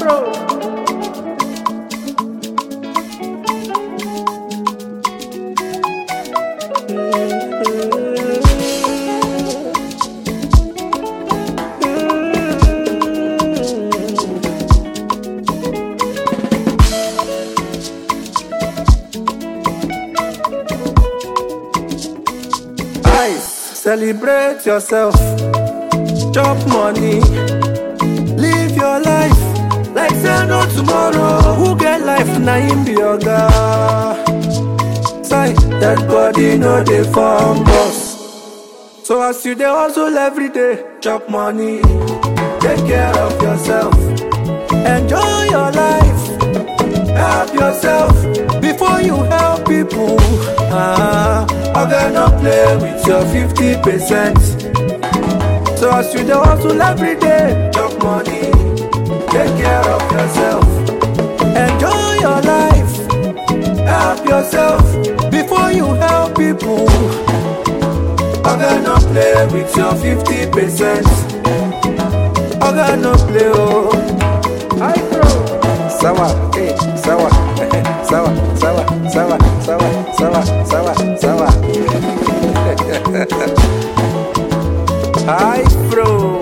Ice, celebrate yourself. Chop money. Live your life like say no tomorrow. Who get life na him be oga. Sight that body no dey form boss. So as you dey hustle every day, chop money. Take care of yourself. Enjoy your life. Help yourself before you help people. Ah, oga no play with your 50%. So as you dey hustle every day, chop money. Take care of yourself. Enjoy your life. Help yourself before you help people. Oga no play with your 50%. Oga no play oh. Sawa, eh, sawa, sawa, sawa, sawa, sawa, sawa, sawa, sawa. Hi, bro.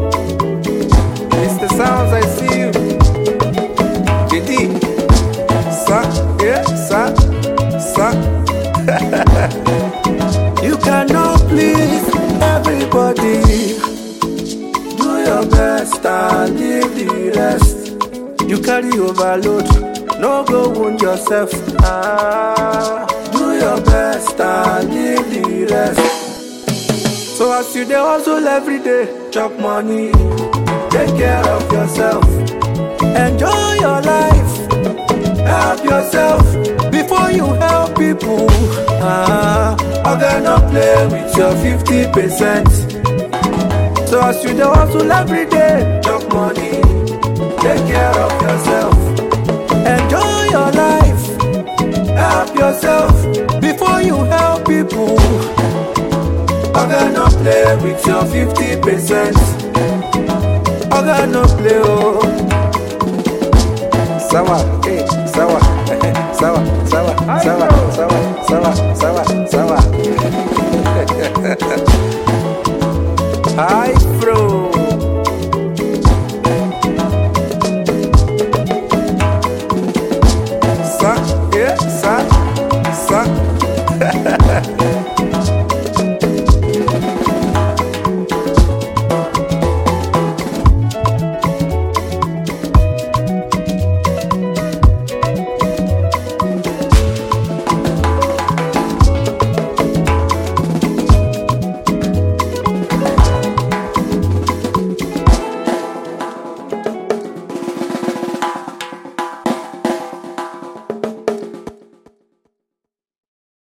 Mr. Sounds, I see you. JD, sa, yeah, sa, sa. you cannot please everybody. Do your best and leave the rest. You carry overload, no go wound yourself. Ah, do your best and leave the rest. So as you dey hustle every day, chop money, take care of yourself, enjoy your life, help yourself before you help people. Ah, oga no play with your 50%. So as you dey hustle every day, chop money, take care of yourself, enjoy your life, help yourself before you help people. Oga no play with your 50%. Oga no play oh. Sawa, eh, sawa, sawa, sawa, sawa, sawa, sawa, sawa, sawa.